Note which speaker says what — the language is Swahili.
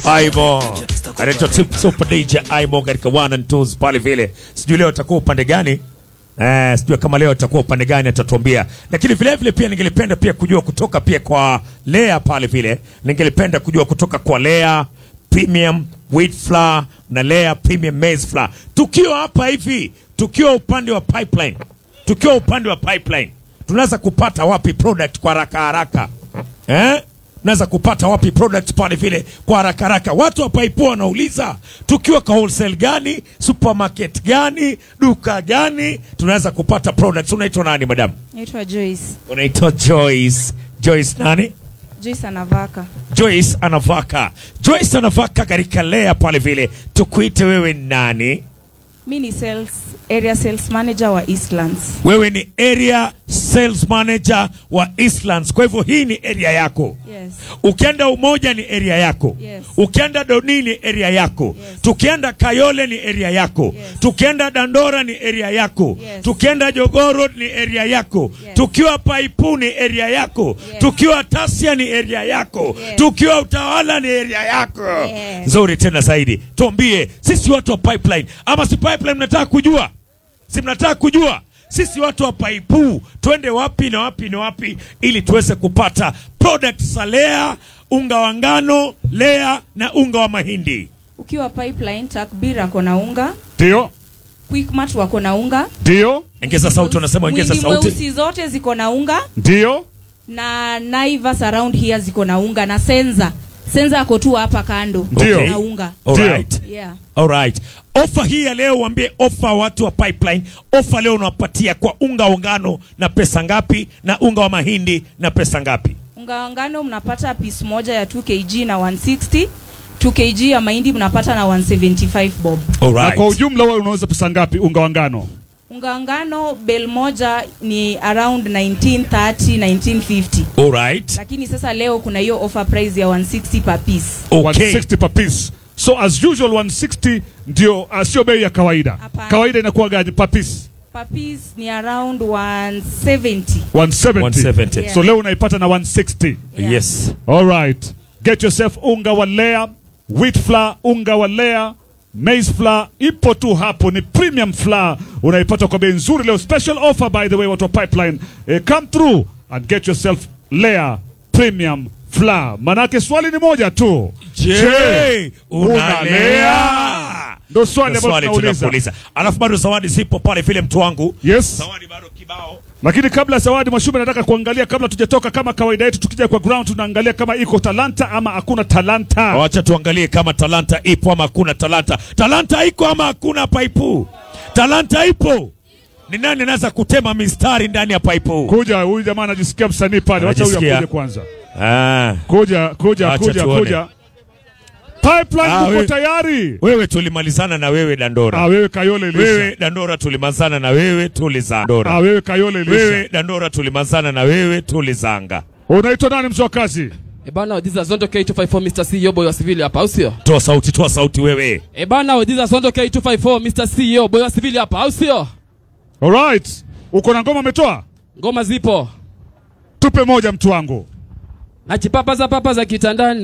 Speaker 1: Aimo anaitwa Tip Super DJ Aimo katika one and twos pale vile. Sijui leo atakuwa upande gani? Eh, sijui kama leo atakuwa upande gani atatuambia. Lakini vile vile pia ningelipenda pia kujua kutoka pia kwa Lea pale vile. Ningelipenda kujua kutoka kwa Lea Premium Wheat Flour na Lea Premium Maize Flour. Tukiwa hapa hivi, tukiwa upande wa pipeline. Tukiwa upande wa pipeline. Tunaweza kupata wapi product kwa haraka haraka? Eh? naweza kupata wapi product pale vile kwa haraka haraka. Watu wa Paipo wanauliza tukiwa kwa wholesale gani, supermarket gani, duka gani tunaweza kupata products. Unaitwa nani madam?
Speaker 2: Naitwa Joyce.
Speaker 1: Unaitwa Joyce. Joyce nani?
Speaker 2: Joyce Anavaka.
Speaker 1: Joyce Anavaka. Joyce Anavaka katika Lea pale vile, tukuite wewe nani?
Speaker 2: Mi ni sales, area sales manager wa Eastlands.
Speaker 1: Wewe ni area sales manager wa Eastlands. Kwa hivyo hii ni area yako.
Speaker 2: Yes.
Speaker 1: Ukienda Umoja ni area yako.
Speaker 2: Yes.
Speaker 1: Ukienda Doni ni area yako.
Speaker 2: Yes.
Speaker 1: Tukienda Kayole ni area yako.
Speaker 2: Yes.
Speaker 1: Tukienda Dandora ni area yako.
Speaker 2: Yes.
Speaker 1: Tukienda Jogoo Road ni area yako.
Speaker 2: Yes.
Speaker 1: Tukiwa Paipu ni area yako.
Speaker 2: Yes.
Speaker 1: Tukiwa Tasia ni area yako.
Speaker 2: Yes.
Speaker 1: Tukiwa Utawala ni area yako.
Speaker 2: Yes.
Speaker 1: Nzuri tena zaidi. Tuambie sisi watu wa pipeline ama si pipeline mnataka kujua? Si mnataka kujua? Sisi watu wa Paipu twende wapi na wapi na wapi ili tuweze kupata product za Lea, unga wa ngano, Lea na unga wa mahindi.
Speaker 2: Ukiwa pipeline, Takbir ako na unga,
Speaker 3: Ndio,
Speaker 2: Quickmart wako na unga,
Speaker 3: ndio,
Speaker 1: Ongeza sauti, unasema ongeza
Speaker 2: Mwingi
Speaker 1: sauti.
Speaker 2: Mweusi zote ziko na unga
Speaker 3: ndio.
Speaker 2: na Naivas around here ziko na unga na Senza. Senza ako tu hapa kando
Speaker 3: Ndio.
Speaker 2: na unga.
Speaker 1: Alright.
Speaker 2: Yeah.
Speaker 1: Alright. Ofa hii ya leo waambie ofa watu wa pipeline. Ofa leo unawapatia kwa unga wa ngano na pesa ngapi na unga wa mahindi na pesa ngapi?
Speaker 2: Unga wa ngano mnapata piece moja ya 2 kg na 160. 2 kg ya mahindi mnapata na 175 bob.
Speaker 3: Na
Speaker 1: Alright.
Speaker 3: kwa ujumla wewe unauza pesa ngapi unga wa ngano?
Speaker 2: Unga wa ngano bel moja ni around 1930 1950.
Speaker 1: Alright.
Speaker 2: Lakini sasa leo kuna hiyo offer price ya 160 per piece.
Speaker 1: Okay.
Speaker 3: 160 per piece. So as usual 160 ndio uh, sio bei ya kawaida.
Speaker 2: Hapana.
Speaker 3: Kawaida inakuwa gani per piece?
Speaker 2: Per piece ni around 170.
Speaker 3: 170.
Speaker 1: 170.
Speaker 2: Yeah.
Speaker 3: So leo unaipata na 160.
Speaker 2: Yeah.
Speaker 1: Yes.
Speaker 3: All right. Get yourself unga wa Lea, wheat flour, unga wa Lea, maize flour ipo tu hapo, ni premium flour unaipata kwa bei nzuri leo. Special offer by the way, watu wa pipeline eh, come through and get yourself Lea premium flour. Manake swali ni moja tu,
Speaker 1: Je, unalea?
Speaker 3: Ndo swali
Speaker 1: Ndo
Speaker 3: ambalo
Speaker 1: swali
Speaker 3: tunauliza.
Speaker 1: tunakuuliza. Alafu bado zawadi zipo pale vile mtu wangu.
Speaker 3: Yes.
Speaker 1: Zawadi bado kibao.
Speaker 3: Lakini kabla ya zawadi, Mwashume, nataka kuangalia kabla tujatoka, kama kawaida yetu, tukija kwa ground tunaangalia kama iko talanta ama hakuna talanta.
Speaker 1: Wacha tuangalie kama talanta ipo ama hakuna talanta. Talanta iko ama hakuna paipu? Talanta ipo. Ni nani anaweza kutema mistari ndani ya paipu?
Speaker 3: Kuja, huyu jamaa anajisikia msanii pale, wacha huyu
Speaker 1: Anajisikia.
Speaker 3: akuje kwanza.
Speaker 1: Ah,
Speaker 3: Kuja, kuja,
Speaker 1: Acha
Speaker 3: kuja,
Speaker 1: tuone.
Speaker 3: kuja. Pipeline
Speaker 1: Ah,
Speaker 3: uko
Speaker 1: we-
Speaker 3: tayari?
Speaker 1: wewe tulimalizana na wewe Dandora.
Speaker 3: Ah, wewe Kayole Elisha.
Speaker 1: Wewe Dandora tulimalizana na wewe tulizandora.
Speaker 3: Ah, wewe Kayole Elisha.
Speaker 1: Wewe Dandora tulimalizana na wewe tulizanga.
Speaker 3: Unaitwa nani mzee wa kazi?
Speaker 4: E bana, this is Zondo K254 Mr. CEO boy wa civili hapa, au sio?
Speaker 1: Toa sauti, toa sauti wewe.
Speaker 4: E bana, this is Zondo K254 Mr. CEO boy wa civili hapa, au sio?
Speaker 3: All right. Uko na ngoma umetoa?
Speaker 4: Ngoma zipo.
Speaker 3: Tupe moja mtu wangu.
Speaker 4: Najipapaza papa za kitandani.